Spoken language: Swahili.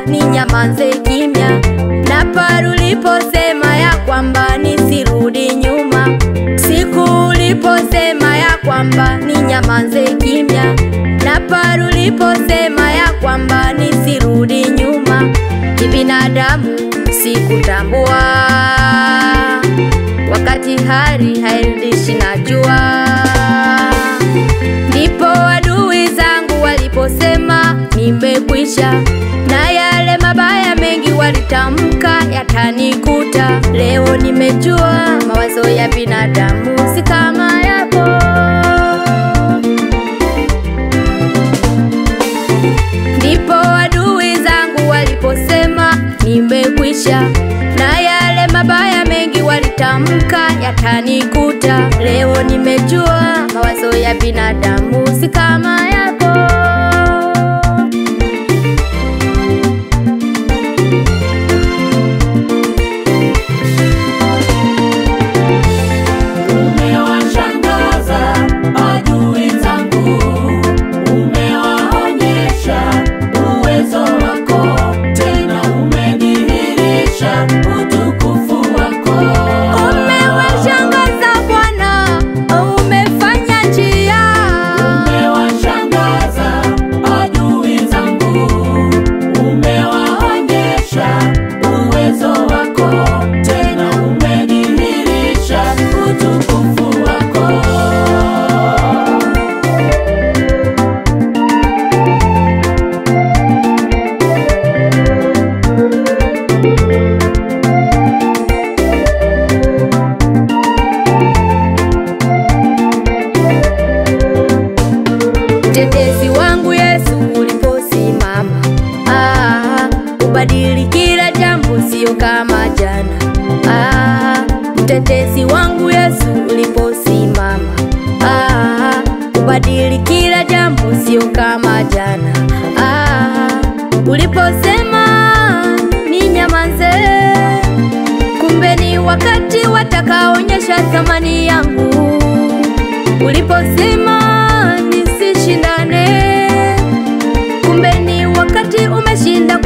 kwamba ni nyamanze kimya, na pale uliposema ya kwamba nisirudi nyuma, siku uliposema ya kwamba ni nyamanze kimya, na pale uliposema ya kwamba nisirudi nyuma, kibinadamu sikutambua, wakati hali hairudishi najua ndipo adui zangu waliposema nimekwisha, na yale mabaya mengi walitamka yatanikuta. Leo nimejua mawazo ya binadamu si kama yako. Ndipo adui zangu waliposema nimekwisha, na yale mabaya mengi walitamka yatanikuta. Leo nimejua mawazo ya binadamu si kama yako. Umewashangaza adui zangu, umewaonyesha uwezo wako, tena umedhihirisha utukufu wako. Umewashangaza Bwana, umefanya njia. Umewashangaza adui zangu, umewaonyesha uwezo wako, tena umedhihirisha utukufu wako. Mtetezi wangu Yesu uliposimama, ah, ubadili kila jambo, sio kama jana. Ah, mtetezi wangu Yesu uliposimama, ah, ubadili kila jambo, sio kama jana. Ah, uliposema ni nyamaze, kumbe ni wakati watakaonyesha thamani yangu uliposema nisishindane, kumbe ni wakati umeshinda